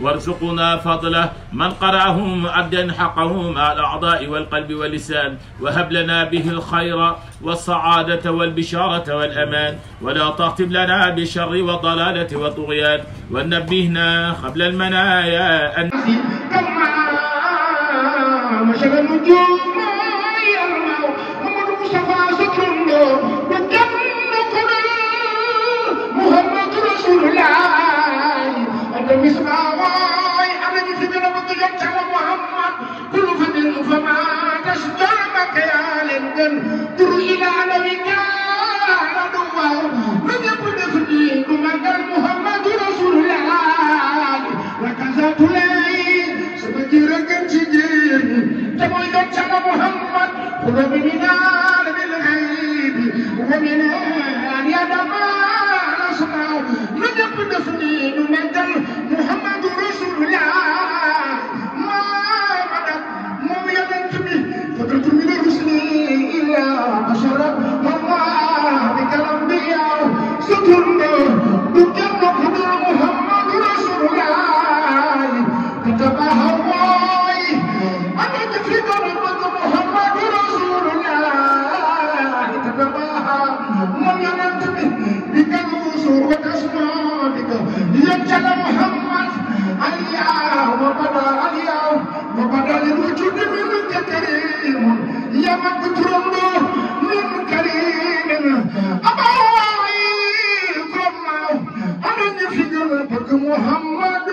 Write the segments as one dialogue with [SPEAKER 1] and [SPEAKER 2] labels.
[SPEAKER 1] وارزقنا فضله من قرأه مؤدا حقه مع الأعضاء والقلب واللسان وهب لنا به الخير والسعادة والبشارة والأمان ولا تختم لنا بالشر والضلالة والطغيان ونبهنا قبل المنايا أن
[SPEAKER 2] كما مشى النجوم يرمى محمد مصطفى سكرنا وكم قدر محمد رسول الله أنت مسمع واي أنا في بنا بطيات على محمد كل فدل فما تشجع مكيال در إلى نبيك ردوا من يكون فدي كما محمد رسول الله وكذا تلاقي sama jërë gën ci jigéen ñi te mooy doon sama Muhammad xulo bi mi naan bil xaybi wa min an yadama asmaaw na ñëpp def ni nu màggal Muhammadu Rasulullah maa madam moom yonent bi fadatu min rusli illa bashara wallah bi kalam bi yaw sa turndo du kenn ku dul Muhammadu Rasulullah تتبهواي أنا تفيد ربك محمد رسول الله تتباهى من ينتمي بك الوصول وتسمع بك يجعل محمد اليوم وبدا اليوم وبدا للوجود منك كريم يا مكترم من كريم أبوي كما أنا نفيد ربك محمد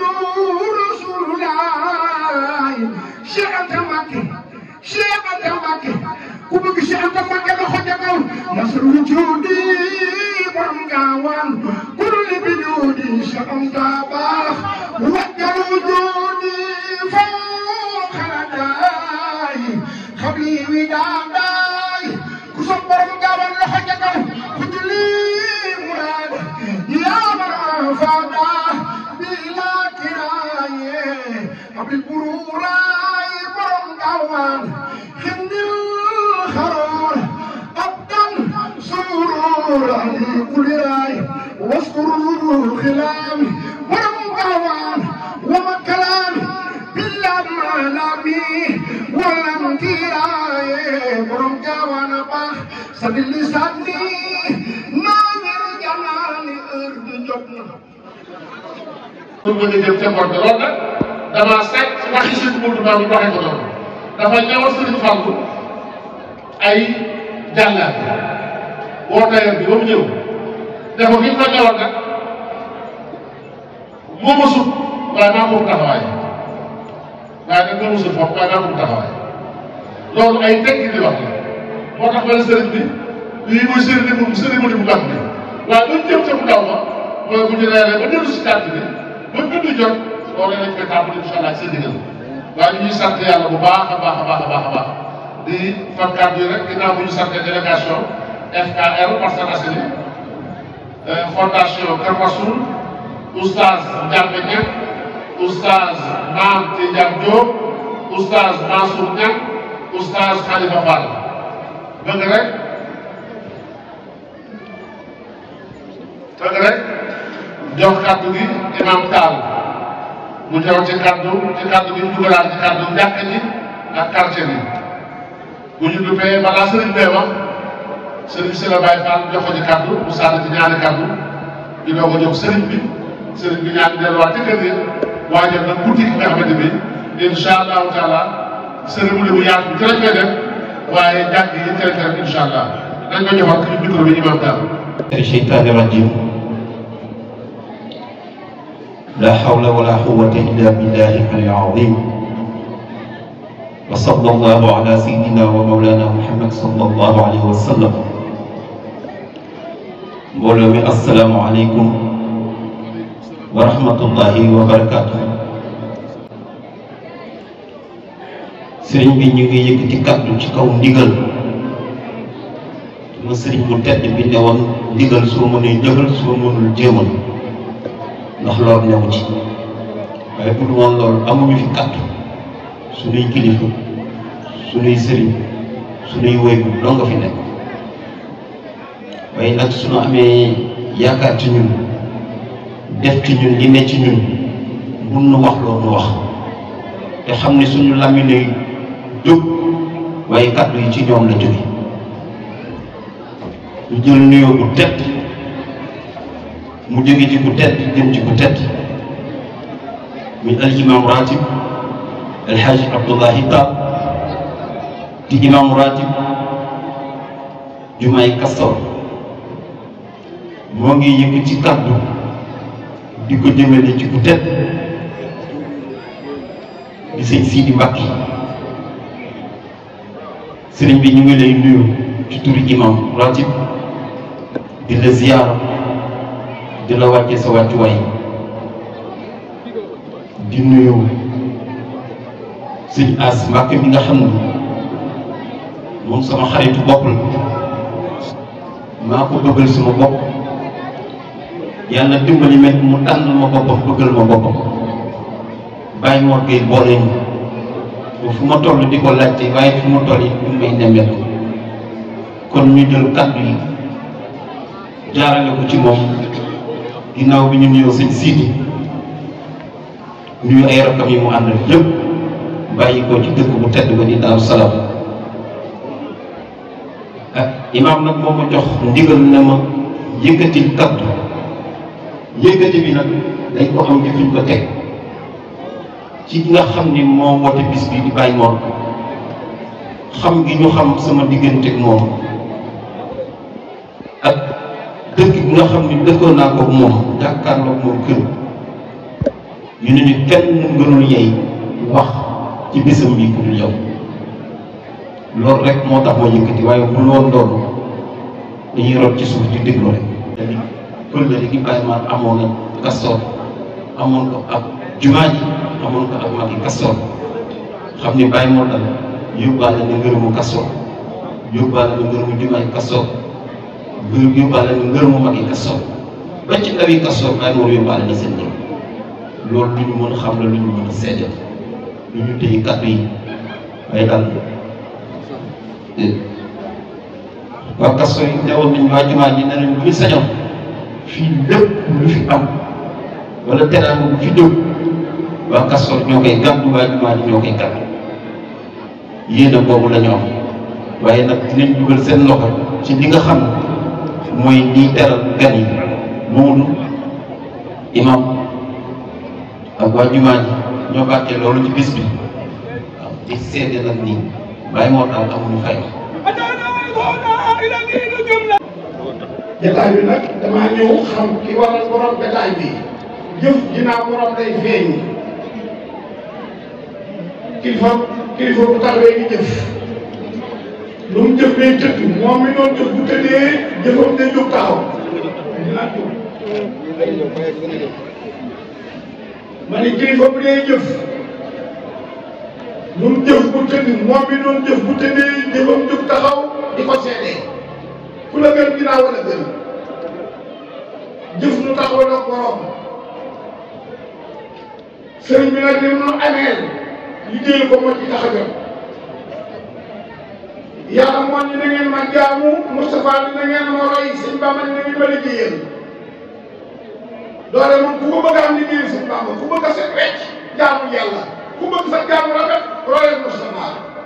[SPEAKER 2] Cheikh Anta Mbacké Cheikh Anta Mbacké ku bëgg Cheikh Anta Mbacké la xoj a kaw nasr wujudi borom gaawaan kulli bi juudi Cheikh Anta baax wajjal wujudi fawqa ladaay xabli wi daadaay ku sopp borom gaawaan la xoj a kaw ku julli muraad yaa man faada bila kiraaye abdul buruuraay borom gaawaan xindil xaroor abdan suruur ali kuliraay waskurul xilaam borom gaawaan wama kalaam billam malami walam kiraaye borom gaawaan a baax sa dilli sànni naa ngir janaani heure bi jot na
[SPEAKER 3] pour mën a jëm ca Mbodj loolu nag damaa seet waxi sëñ Modou Mamoune waxee ko noonu dafa ñëwal sëriñ Fallou ay jàngat woo tailleur bi ba mu ñëw dafa fi ñu ko ñëwal nag moo ma sut waaye maa ko taxawaay waaye nag moo ma sut foofu waaye maa ko taxawaay loolu ay tekki di wax la moo tax ba ne sëriñ bi lii mooy sëriñ bu sëriñ bu gàtt bi waaye ba ñu jëm ca bu ndaw ma mooy bu ñu reeree ba dellu si carte bi ba gëdd jot loolu lañ koy tàmbali incha allah seen digal waaye ñu ngi sant yàlla bu baax a baax a baax a baax a baax di fan kàddu yi rek ginnaaw bu ñu sant délégation FKR Parcelles Assainies fondation Kër Massoul oustaz Ndiambe Niang oustaz Mame Tidiane Diop oustaz Mansour Niang oustaz Khalifa Fall bëgg rek bëgg rek jox kàddu gi imam Tall mu ñëw ci kàddu ci kàddu gi dugalaat ci kàddu njàkk ji ak quartier bi bu ñu duppee balaa sëriñ bee wax sëriñ si la Baye Fall jox ko ci kàddu mu sànni ci ñaari kàddu ñu doog a jox sëriñ bi sëriñ bi ñaan delluwaat ci kër gi waajal nag guddi gi nga xamante bi incha allahu taala cérémonie bu yaatu bi ci lañ koy def waaye jàng yi ci lañ koy def incha allah dañ ko joxoon ci micro bi imam Tall.
[SPEAKER 4] الشيطان الرجيم لا حول ولا قوة إلا بالله العلي العظيم وصلى الله على سيدنا ومولانا محمد صلى الله عليه وسلم mbooloo mi asalaamualeykum wa rahmatullahi wa barakaatu. sëriñ bi ñu ngi yëkkati kaddu ci kaw ndigal ma sëriñ bu tedd bi ne woon ndigal soo mënee jëfal soo mënul jéemal ndax loolu ñëw ci waaye bu dul woon loolu amuñu fi kaddu suñuy kilifa suñuy sëriñ suñuy wéygu doo nga fi nekk waaye nag suñu amee yaakaar ci ñun def ci ñun li ne ci ñun mun nu wax loo nu wax te xam ne suñu làmmiñ lay jóg waaye kàddu yi ci ñoom la jóge ñu jël nuyoo bu tedd mu jóge ci ku tedd jëm ci ku tedd muy al imam ratib el hadj Abdoulahi Tall di imam ratib jumaay Castor moo ngi yëkk ci kàddu di ko jëmale ci ku tedd di sëñ Sidi Mbacke sëriñ bi ñu ngi lay nuyu ci turi imam ratib di la ziyaara di la wàcce sa wàccuwaay di nuyu sëñ As Mbacke mi nga xam ne moom sama xaritu bopp la maa ko bëggal sama bopp yàlla dimbali met mu tànn ma boppam bëggal ma boppam bàyyi moo koy boole ñu fu ma toll di ko laajte waaye fu ma toll it ñu may nemmeeku kon ñu jël kàddu yi jaarale ko ci moom ginnaaw bi ñu nuyoo sëñ Sidi nuyu ay rakkam yi mu àndal yëpp bàyyi ko ci dëkk bu tedd ba di Daaru Salaam ah imaam nag moo ma jox ndigal ne ma yëkkati kaddu yëkkati bi nag dañ ko am ci fuñ ko teg ci nga xam ni moo woote bis bi di bàyyi moom xam gi ñu xam sama diggante ak moom ak dëkk bi nga xam ni dëkkoon naa ko moom jàkkaarloog moom kër ñu ne ñu kenn gënul yey wax ci bisam bi ku dul yow loolu rek moo tax ma yëkkati waaye bu loolu doon dañuy rot ci suuf di déglu rek dañuy pël gi bàyyi ma amoon na Castor amoon ko ak jumaa ji amoon ko ak magi Castor xam ni bàyyi moo dal yóbbaale na ngërëmu Castor yóbbaale na ngërëmu jumaa ji Castor yóbbaale na ngërëmu magi Castor ba ci ndawi Castor bàyyi moo yóbbaale na seen ngërëm loolu lu ñu mën a xam la lu ñu mën a seede lu ñu téye kàddu yi waaye daal waa Castor yi newoon nañ waa jumaa ji ne nañ bu ñu sañoon fii lépp lu fi am wala teraanga bu fi jóg waa Castor ñoo koy gàddu waa jumaa ji ñoo koy gàddu yéene boobu la ñu am waaye nag dinañ dugal seen loxo ci li nga xam mooy liy teral gan yi Maodo imam ak waa jumaa ji ñoo bàccee loolu ci bis bi waaw di seede nag nii bàyyi moo taal amuñu fay
[SPEAKER 2] jataay bi nag damaa ñëw xam ki waral borom jataay bi jëf ginnaaw borom day feeñ kilifa kilifa bu taxawee di jëf lu mu jëf day tëdd moom mi doon jëf bu tëddee jëfam day jóg taxaw dinaa jóg ma ne kilifa bu dee jëf lu mu jëf bu tëdd moom mi doon jëf bu tëddee jëfam jóg taxaw di ko seedee ku la gën ginnaaw wala gën jëf nu taxaw nag borom sëriñ bi nag li mu nu ameel liggéey ko moo ci tax a jot yàlla moo ni na ngeen ma jaamu Moustapha ni na ngeen ma roy sëñ Bamba ni na ngeen ma liggéeyal doole moom ku ko bëgg a am liggéeyal sëñ Bamba ku bëgg a set wecc jaamu yàlla ku bëgg sa jaamu rafet royal Moustapha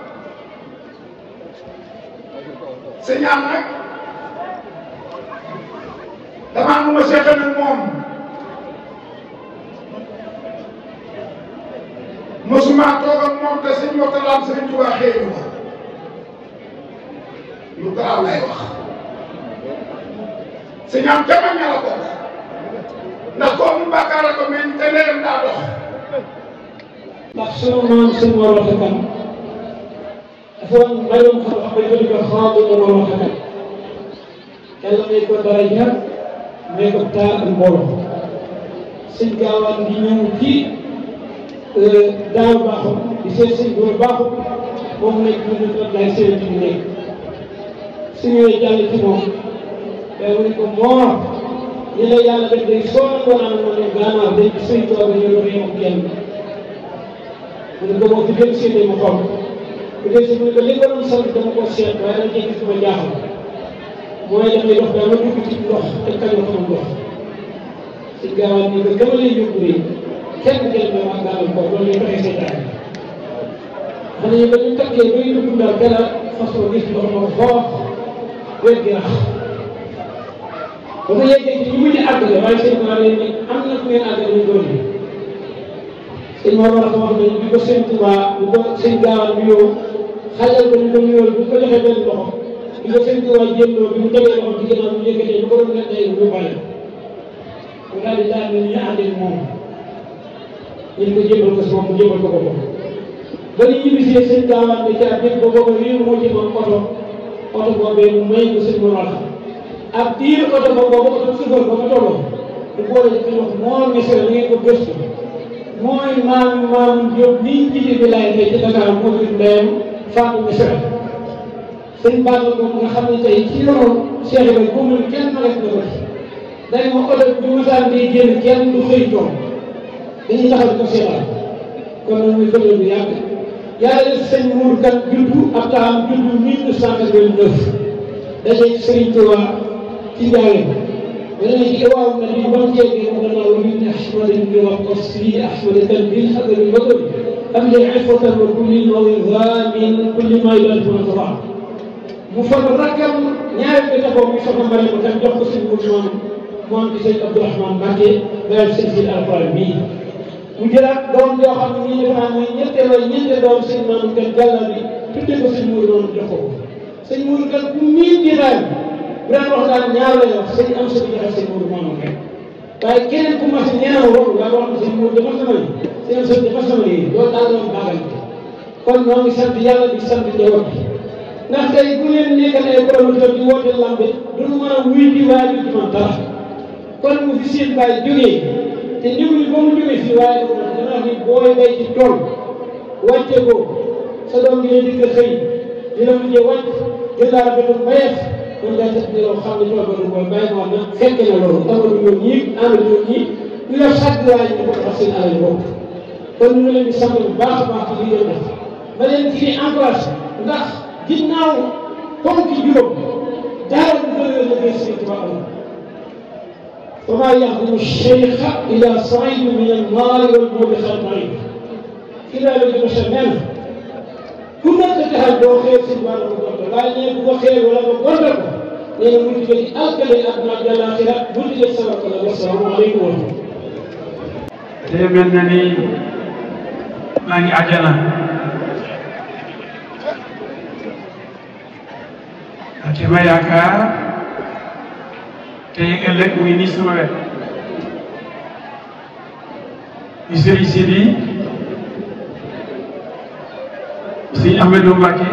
[SPEAKER 2] sëñ am nag damaa nu ma seetal ak moom mosuma toog ak moom te sëñ Mourtala Sëriñ Tuubaa xëy na lu garaaw lay wax sëñ am ca mag ña la bokk ndax koo mu bàkkaar ko meñ te ndeyam daa dox
[SPEAKER 5] ndax sunu maam sëñ Mor Waxta Kan dafa mayoon xam-xam ba ñu ko xaatu Mor Waxta Kan yàlla may ko daraja may ko taar ak mbooloo sëñ gaawaan di ñëw ci daaw baaxul di seet sëñ góor baaxul moom nekk ñu ne toog laay seen ci nekk su ñëwee jàll ci moom day mu ne ko moor ñi la yàlla def day soo ko naan ma ne gànnaar day ci sëñ toog ñu ne réew kenn mu ne ko moo fi jël seen mu xool bu dee si mu ne ko li ko doon sant dama ko seet waaye nag gis ma jaaxal mooy damay dox ba ma dugg ci ndox te kañu xamul ndox si gaawaan ni ko gama lay yóbbu nii kenn jël ba wax gàllankoor loolu lay fexe seytaane xam nañu ba ñu takkee bay dugg daal dara façon gis ndox ma foof wér gi rax ba mu yeggee ci ñu mujj àggale waaye sëñ Tuubaa leen ni am na ku ngeen àggale ñu doon yi sëñ Mor war a wax ne bi ko sëñ Tuubaa bi ko sëñ gaawal nuyoo xajal ko ñu ko nuyoo bi ko joxee benn loxo bi ko sëñ Tuubaa jëlloo bi mu tegee loxo ci ginnaaw mu yëkkatee bu ko doon nekk ay ñu bàyyi mu daal di daal ñu àndee moom ñu ko jébal ko si moom mu jébal ko boppam ba ñu ñibbisee sëñ gaawal ne ca dégg ko booba réew moo ci moom oto oto boobee mu may ko sëñ Mor ak diir oto ba boobu oto suufar ba mu tolloo du boole ci wax moo misra ni ngeen ko gëstu mooy maam maam Diop nii jiite bi laay tey ci Dakar moo jur ndeyam Fatou Misra sëñ Balla ko nga xam ne tey ci yoonu Cheikh Ibrahima bu mu kenn ma rek na ko ci day ma oto bi masaan di génn kenn du xëy toog dañuy taxaw di ko seetaan kon nag muy bële bu yàgg yàlla def sëñ Mour kan juddu ab taam juddu 1989 daje Serigne Touba ci njaareem dana ci waaw na li ba mu jéggee mu gannaaw li ne ahmada bi wax ko si ahmada tan bil xadar bi bëgg am li ifatan wa kulli nawizamin kulli ma yulatu na sabaa mu fon rakkam ñaari bi taxaw muy soxna Mariama kan jox ko sëñ Mourman mu am ci sëñ Abdourahmane Mbacke bayal sëñ si alxuraan bii mu jëlaat doom yoo xam ne nii defe naa mooy ñetteel wala ñeenteel doom sëñ Mamadou kan jàlla bi tudde ko sëñ Mourou noonu jox ko sëñ Mourou kan ku miin jitaay bu daan wax daal ñaar lay wax sëñ am sa joxe sëñ Mourou moom rek waaye keneen ku mas ñeenaw loolu daa wax ne sëñ Mourou dafa sama ni sëñ am sa dafa sama lii loolu daal doon baagal kon ñoo ngi sant yàlla di sant njaboot bi ndax tey bu leen nekkal ay promoteur di woote lambe duñu mën a wuy di waaye du ci man dara kon mu fi seen bàyyi jógee te ndiwul ba mu jógee fii waaye du man dana wax ni booy bay ci tool wàcce ko sa doom bi di nga xëy dina mujjee wàcc jël laa rafetul mbayeef kon daa tax ne loolu xam ne tool ba du mooy bàyyi moo na fekk na loolu tawadu ñoom ñii ànd ñoom ñii ñu yor sàkk waaye ñu ko tax seen alal bopp kon ñu ngi leen di sant bu baax a baax ci li ngeen def ba leen ci encouragé ndax ginnaaw ponk juróom dara du gën a liggéey Sëriñ Tuubaa amul وما يخدم الشيخ إلى صعيد من النار والموبخ المريض إلى لجب شمال كنا تتهدوا خير سبحانه وتعالى لا يبقى خير ولا بقدر لأن منتجة أكل أبناء الآخرة منتجة سبق الله والسلام عليكم ورحمة الله
[SPEAKER 6] te mel na ni maa ngi àjjana ak ma yaakaar tey ëllëg muy nii sama wet di sëriñ si di sëriñ Ahmadou Mbacké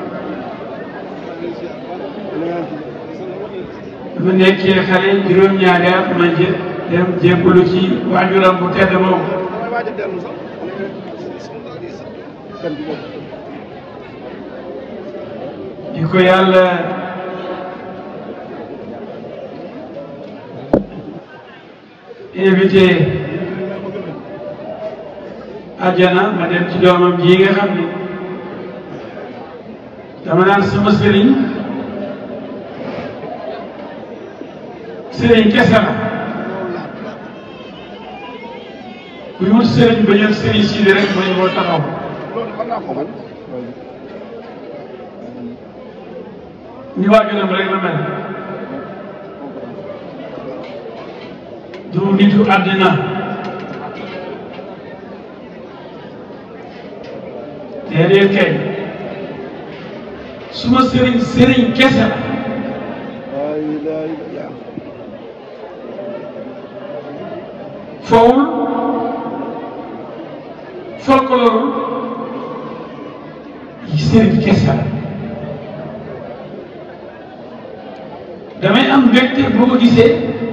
[SPEAKER 6] dama nekkee xale juróom-ñaari at ma jë dem jébbalu ci waajuram bu tedd boobu di ko yàlla invité àjjana ma dem ci doomam ji nga xam ni dama naan sama sëriñ sëriñ kese la kuy wut sëriñ ba ñëw sëriñ si di rek mooy moo taxaw ni waajuram rek la mel du nitu àddina déedéet kay suma sëriñ sëriñ kese la fowul folklore yi sëriñ kese la damay am mbégte boo ko gisee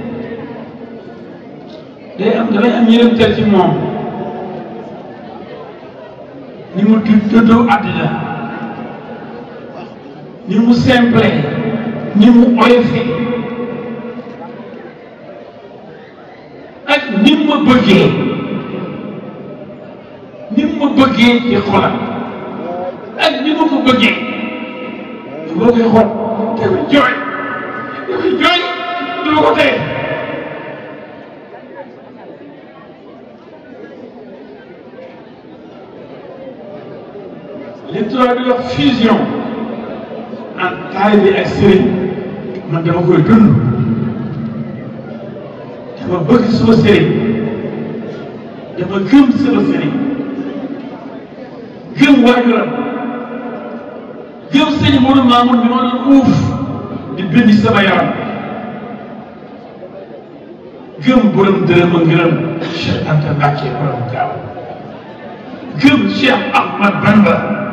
[SPEAKER 6] day am damay am yërëmtal ci moom ni mu dëddoo àddina ni mu simple ni mu oyofe ak ni mu ma bëggee ni mu ma bëggee ci xolam ak ni ma ko bëggee boo koy xool dafay jooy dafay jooy dama ko teye li tubaab di wax fusion en taalibe ak sëriñ man dama koy dund dama bëgg suma sëriñ dama gëm sama sëriñ gëm waajuram gëm sëñ Modou Mamoun bi ma doon uuf di bind sama yaram gëm borom dërëm a ngërëm Cheikh Anta Mbacke borom gaaw gëm Cheikh Ahmad Bamba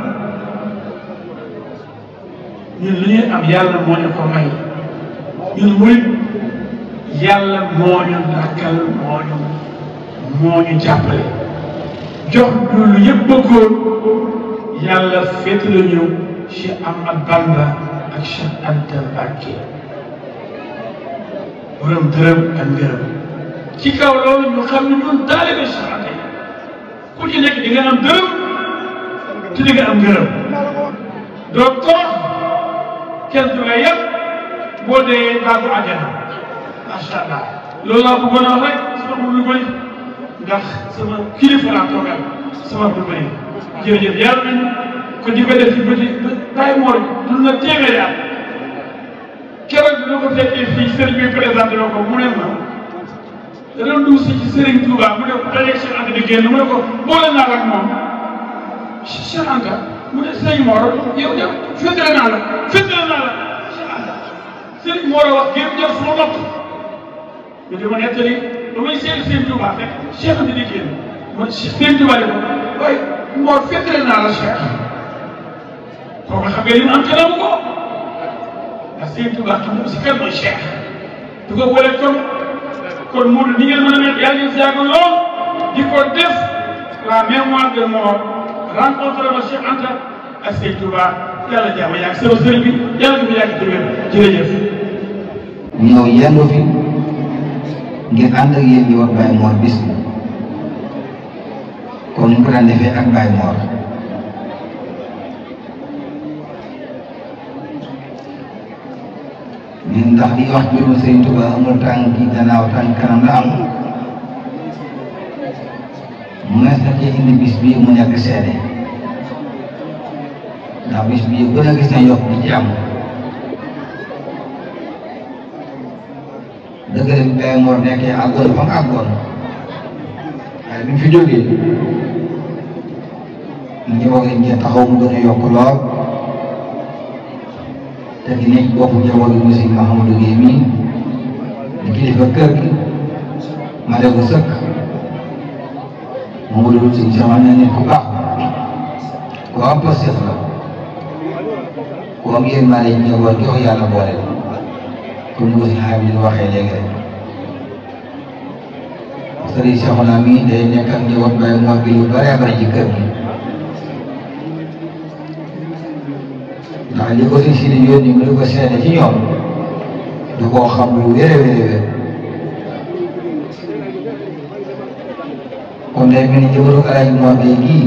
[SPEAKER 6] ñun lu ñuy am yàlla moo ñu ko may ñun murit yàlla moo ñu dàkkal moo ñu moo ñu jàppale jox ñu lu yëpp bëggoon yàlla féet la ñu Cheikh Ahmad Bamba ak Cheikh Anta Mbacke borom dërëm ak ngërëm ci kaw loolu ñu xam ne ñun taalibe Cheikh Anta yi ku ci nekk di nga am dërëm te di nga am ngërëm doo torox kenn du la yëpp boo dee daagu àjjana macha allah loolu laa bëggoon a wax rek sama bu lu bëri ndax sama kilifa laa toogal sama bu bëri jërëjëf yàlla nañu ko di ko def ci bëti bàyyi moor dund na téeméeri at keroog bi nga ko fekkee fii sëriñ bi présenté na ko mu ne ma da doon dugg si ci sëriñ Touba mu ne ko dajeeg Cheikh Anta di génn mu ne ko boole naa la ak moom Cheikh Anta mu ne sëriñ Mor yow yow féetale naa la féetale naa la Cheikh Anta sëriñ Mor a wax génn jël sama nopp ñu dama nettali ba may seeti sëriñ Touba fekk Cheikh Anta di génn ma sëriñ Touba di ko waaye Mor féetale naa la Cheikh kooku xam nga li mu am ca ko ndax sëriñ Touba xam nga si kan mooy Cheikh du ko boole comme kon Modou ni ngeen mën a mel yàlla ngeen si yàgg lool di ko def la mémoire de mort rencontré ma Cheikh Anta ak Sëñ Touba yàlla jàmm yàgg sama sëriñ bi yàlla ko fi yàgg ci wér jërëjëf.
[SPEAKER 7] ñëw yendu fi ngir ànd ak yéen ñi wax Baye Mor bis bi comme ni mu ko daan defee ak Baye Mor ñun ndax di wax mbirum Sëriñ Touba amul tànk gannaaw tànk kanam la am mu nees na ci indi bis bii mu nekk seede ndax bis bii gën a gis na yokk di ci am dëgg la bi Baye Mor nekkee àggoon fa mu àggoon waaye bi mu fi jógee ñu wax lañ cee taxaw mu gën a yokk lool te ki nekk boppu njabootu monsieur Mahamadou Guèye mii di kilifa kër gi ma def ko sëkk moom la dul si sama ne nit ku baax ku am posté la ku am yéen maa leen njaboot jox yàlla boole comme ni ko si xayma di waxee léegi rek sëriñ Cheikhouna mii day nekk ak njaboot Baye Mor gi lu bëree bëri ci kër gi ndax li ko si si di yónni mu di ko seede ci ñoom du koo xam lu wér a wér a wér kon day mel ni njabootu Alaaji Mor Gueye gii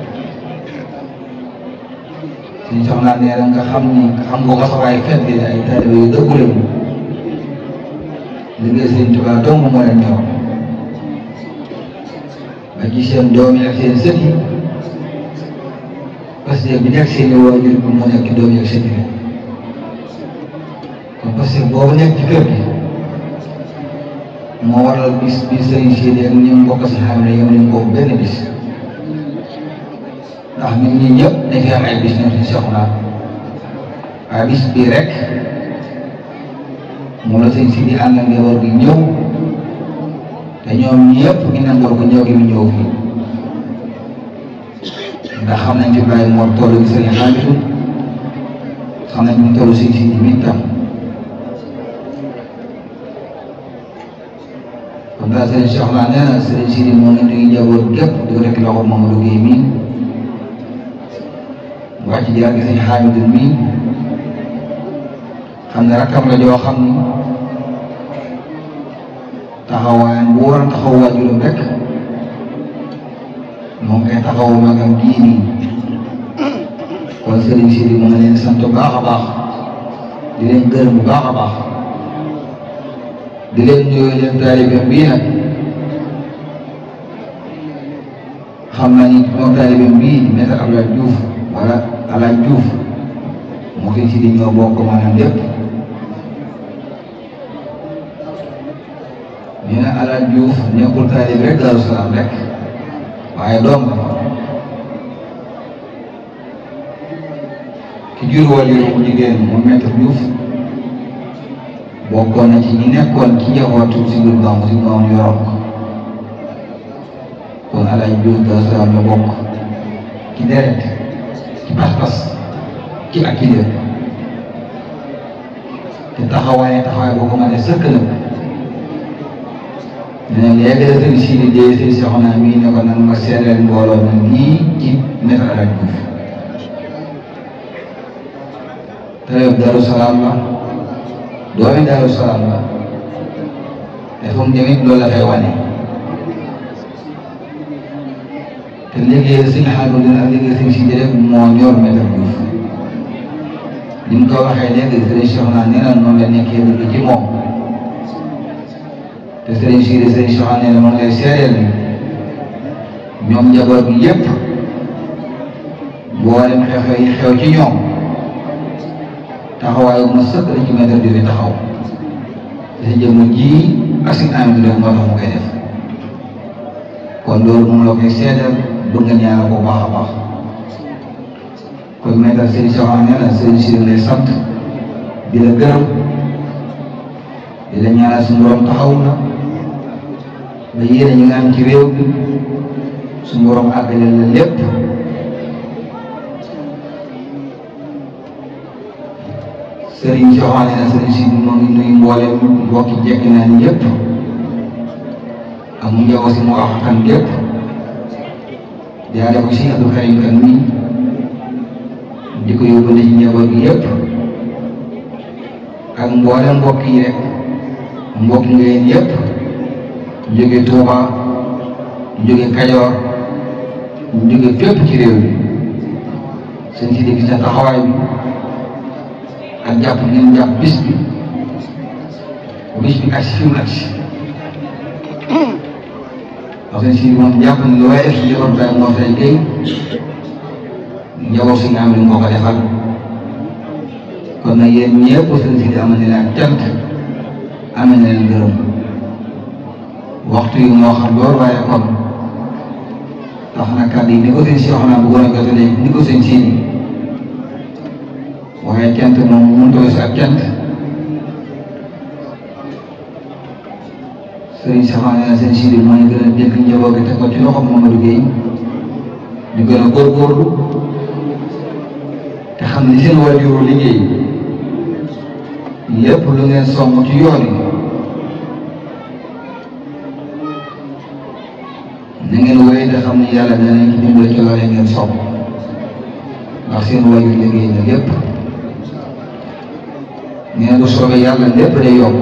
[SPEAKER 7] suñu soxnaa nee na nga xam ni xam nga ko sax waaye fekk bi ay taalibe yu dëggu lañu liggéey Sëriñ Tuubaa dong moo leen ñor ba ci seen doom yi ak seen sët yi parce que bi nekk seen i waajur bi moo nekk ci doom yi ak sët yi kon parce que boobu nekk ci kër gi moo waral bis bi sëriñ Sidi ak ñi mbokk si xam ne yem nañ ko benn bis ndax nit ñi ñëpp dañ fi am ay bis ñoom si Seexuna waaye bis bii rek moom la sëriñ Sidi ànd ak njaboot gi ñëw te ñoom ñëpp ñu nangoo ko ñëw gi mu ñëw fii ndax xam nañ fi Baye Mor toolu gi sëriñ Hamidou xam nañ fi toolu sëriñ Sidi mi tam kon daal sëriñ Soxna nee na sëriñ Sidi moo ngi nuyu njaboot gépp di ko teg loxo Mamadou Guèye mii mu wàcc jaar gi sëriñ Hamidou mii xam ne rakkam la joo xam ni taxawaayam bu war a taxaw waajuram rek moo ngi koy taxawu magam gii nii kon sëriñ Sidi mu ngi leen sant bu baax a baax di leen gërëm bu baax a baax di leen nuyoo leen taalibeem bii nag xam naa ni moom taalibeem bii di Maître Abdoulaye Diouf wala alaaj Juuf moo fi si di ñoo bokk maanaam lépp ñu ne alaaj Juuf nekkul taalib rek Daaru Salaam rek waaye doom la ki jur waajur bu jigéen mu Maître Diouf bokkoon na ci ñi nekkoon ci njabootu si biir gàmmu si gàmmu yoroon ko kon alaaj Diouf Daaru Salaam la bokk ci deret ci pas-pas ci ak ci lépp te taxawaay taxawaay boo ko mënee sëkk nag dina léegi la sëñ si di dee sëñ soxna mii ne ko nag ma seereel mbooloo na lii ci Maître alaaj Diouf tërëb Daaru Salaam la doomi Daaru Salaam la te fu mu jëm it loolu la fay wane te liggéey sëñ Xaadu dina ak liggéey sëñ si rek moo ñor Maître Diouf ni mu ko waxee léegi sëriñ Soxna nee na noonu la nekkee dëgg ci moom te sëriñ si sëriñ Soxna nee na moom lay seereel ni ñoom njaboot bi yépp boolem xew-xew yi xew ci ñoom taxawaayu ma sëkk la ci Maître Diouf taxaw te jëmm ji ak si am bi moo tax mu koy def kon loolu moom la koy seedal bëgg nga ñaanal ko baax a baax kon Maître Serigne Soxna nee na Serigne si lay sant di la gërëm di la ñaanal suñu borom taxaw la ba yéene ñi nga am ci réew bi suñu borom àggale la lépp Serigne Soxna nee na Serigne si moo ngi nuyu mboolem mbokki jekk naa ni yëpp ak mu njaboot si mu wax kan gépp jaare ko si Abdou Karim kan mi di ko yóbbante ci njaboot gi yëpp ak mboolem mbokk yi rek mbokk ngeen yëpp jóge Touba jóge Kajoor jóge fépp ci réew mi seen si di gis na taxawaay bi ak jàpp ngeen jàpp bis bi bis bi ak si fi mu ak si parce que si moom jàpp ne lu waaye def si njaboot baay moo fay géy njaboot si nga am ni moo ko defal kon nag yéen ñëpp seen si di amal ne leen cant amal na leen gërëm waxtu yi moo xam loolu waaye kon tax na kàddu yi ni ko seen si wax naa bëggoon a jotalee ni ko seen si waaye cant moom mënut a weesu ak cant sëriñ Saxaan nee na seen si moo ñu gën a dégg njaboot gi teg ko ci loxo Mamadou Gueye ñu gën a góorgóorlu te xam ne seen waajuru liggéey lépp lu ngeen song ci yoon yi na ngeen wéy te xam ne yàlla danañ ci dimbale ci loolee ngeen song ndax seen waajur liggéey na lépp nee bu soobee yàlla lépp day yokk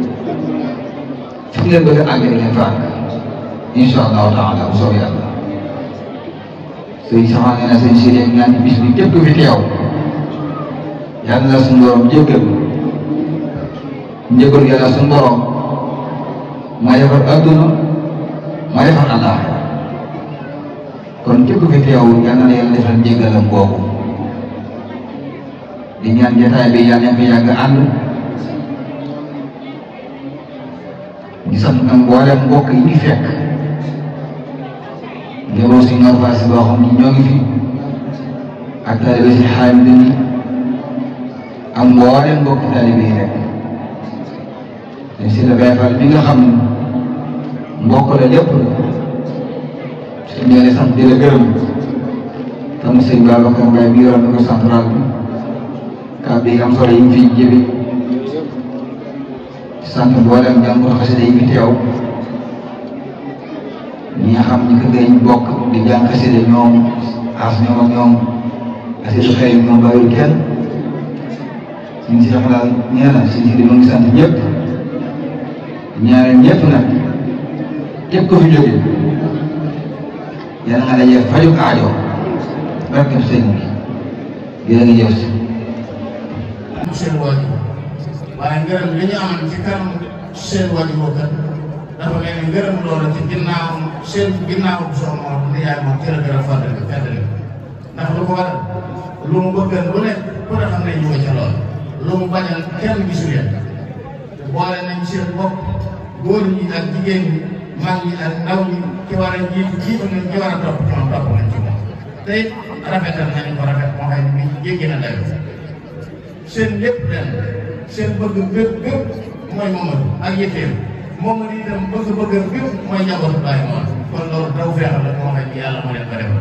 [SPEAKER 7] fu ngeen bëgg a àgg ngeen fa àgg incha allahu taala bu soobee yàlla sëñ Saxaan nee na sëñ si dee ñaan bis bi képp fi teew yàlla na suñu borom jéggal njëgal yàlla suñu borom maa defar adduna maa defar àllaaxira kon képp fi teew yàlla na yàlla defal njéggalam boobu di ñaan jotaay bi yàlla nañ ko yàgg ànd di sant nag mboolem mbokk yi ñu fekk njaboot si Nord Fass boo xam ni ñoo ngi fi ak taalibe si xaamida ni ak mboolem mbokki taalibe yi rek te si la Baay Faal bi nga xam ne mbokk la lépp la su ñu sant di la gërëm tam sëñ Babacar Mbaye bi yoroon micro central bi kàddu yi am solo yi mu fi jëbi sant mboolem jàngu xasida yi fi teew ñi nga xam ñi ko gën bokk di jàng xasida ñoom as ñoom ak ñoom xasida xëy ñoom bàyyiwul kenn suñ si xam daal nee na suñ si di mu ngi sant ñëpp ñaareel ñëpp nag képp ko fi jóge yàlla nga dajee faju aajo barkeb sëñ bi jërë nga jëf si
[SPEAKER 2] seen waajur waaye ngërëm li ñu amoon ci kanam seen waajur boobu kat dafa mel ni ngërëm loolu ci ginnaawam seen ginnaaw bu soxna moom ni yaay moom ci la gën a fàttali fàttali ndax lu ko waral
[SPEAKER 8] lu mu bëggal lu nekk ku ne xam ne ñu ko ca lool lu mu bañal kenn gisu leen te boole nañ seen bopp góor ñi ak jigéen ñi mag ñi ak ndaw ñi ci war a jiitu jiitu nañ ci war a topp ci moom topp nañ ci moom te it rafetal nañu ko rafet moo xam ne bi jéggi na dayo seen lépp leen seen bëgg bépp bépp mooy Mamadou ak yëfeem Mamadou itam bëgg-bëgg bépp mooy njabootu Baye Mor kon loolu daw feexal la moo xam ne yàlla moo leen ko defal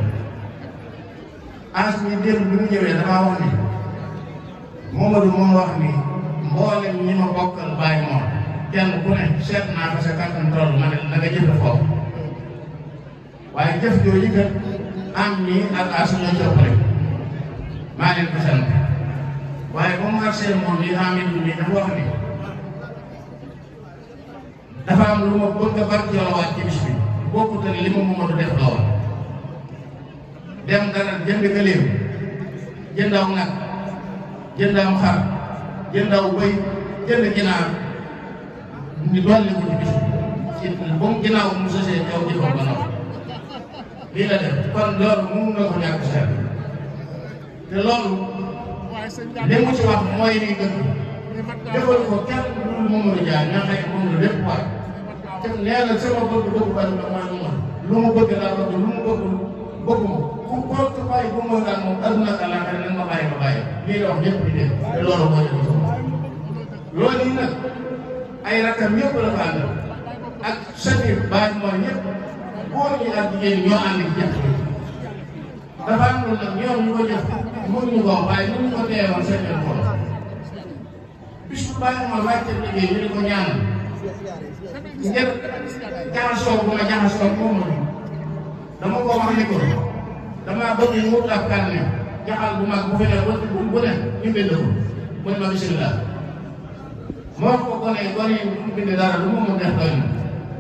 [SPEAKER 8] as mi démb bi mu ñëwee damaa wax ni Mamadou moom wax ni mboolem ñi ma bokkal Baye Mor kenn ku ne seet naa ko sa kàttan toll ma ne na nga jëf foofu waaye jëf jooju kat am nii ak as ñoo ci ëpp rek maa leen ko sant waaye ba mu agsee moom li Amidou nii dafa wax ni dafa am lu ma bëgg a barkeelawaat ci bis bi bokkut ak li ma Mamadou def la woon dem dara jënd gëléem jënd aw nag jënd am xar jënd aw bëy jënd ginaar ñu dolli ko ci bis ci ba mu ginnaaw mu sosee kaw jëfam ba noppi lii la def kon loolu mun nga ko ñàkk seet te loolu li mu ci wax mooy ni dëgg defal ko kenn du dul Mamadou Dia ña xëy moom la lépp war te nee na sama bëgg bëgg bari na mooy Mamadou lu mu bëgg laa bëgg lu mu bëgg bëgguma ku ko ko bàyyi bu ma daal moom aduna ak àllaaxira nañ ma bàyyi ma bàyyi lii la wax ñëpp di dégg te loolu moo ñu ko loolu yi nag ay rakam yëpp la fa àndal ak sëñ bàyyi mooy ñëpp góor ñi ak jigéen ñi ñoo ànd ak jëf dafa am lu nag ñoom ñu ko jëf mënuñu ko waaye mënuñu ko teewoon seen yoon ko bis bu bàyyi ma wàcce liggéey ñu di ko ñaanal ngir jaxasoo bu ma jaxasoo moom dama ko wax ni ko damaa bëgg ñu wut ab carnet jaxal bu mag bu fi ne bu bu ne ñu bind ko mu ne ma bisimilah moo ko gone yi gone yi mu bind dara lu mu mun def doy na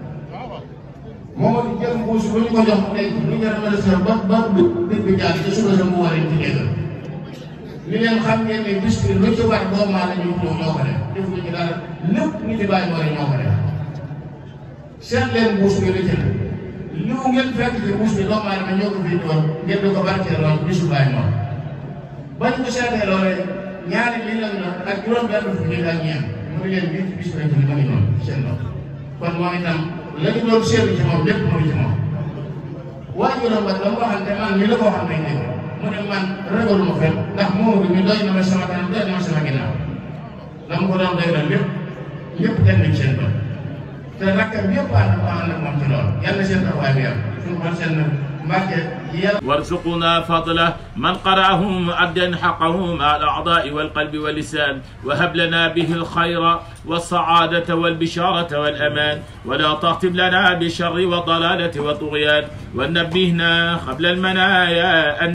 [SPEAKER 8] moo jël mbuus bu ñu ko jox mu denc lu jar ma sa ba ba dëgg bi jaar ci suba sa mu war a ci dégg li leen xam ngeen ne bis bi lu ci war doomu aadama ñu ñoo ñoo ko def defuñu ci dara lépp ñu ci bàyyi war ñoo ko def seet leen mbuus bi lu ci ne li mu ngeen fekk ci mbuus bi doomu aadama ñoo ko fi doon ngeen di ko barkeeloon bisu bàyyi moom bañ ko seetee loolee ñaari million la ak juróom benn fukki ak ñeent mu ngi leen bii ci bis bi ma ngi noonu seen loxo kon moom itam la ñu doon seetlu ci moom lépp mu ngi ci moom waajuram ba dama waxante man mi la ko waxal nañ dégg mu ne man ragaluma fenn ndax Mamadou mi doy na ma sama kanam doy na ma sama ginnaaw la mu ko doon doy na lépp ñëpp teg nañ seen bët te rakkam yëpp ànd ko ànd ak moom ci loolu yàlla seen taxawaay bi am suñu xol seen mbàkke yàlla
[SPEAKER 1] وارزقنا فضله من قرأه مؤدا حقه مع الأعضاء والقلب واللسان وهب لنا به الخير والسعادة والبشارة والأمان ولا تختم لنا بالشر والضلالة والطغيان ونبهنا قبل المنايا أن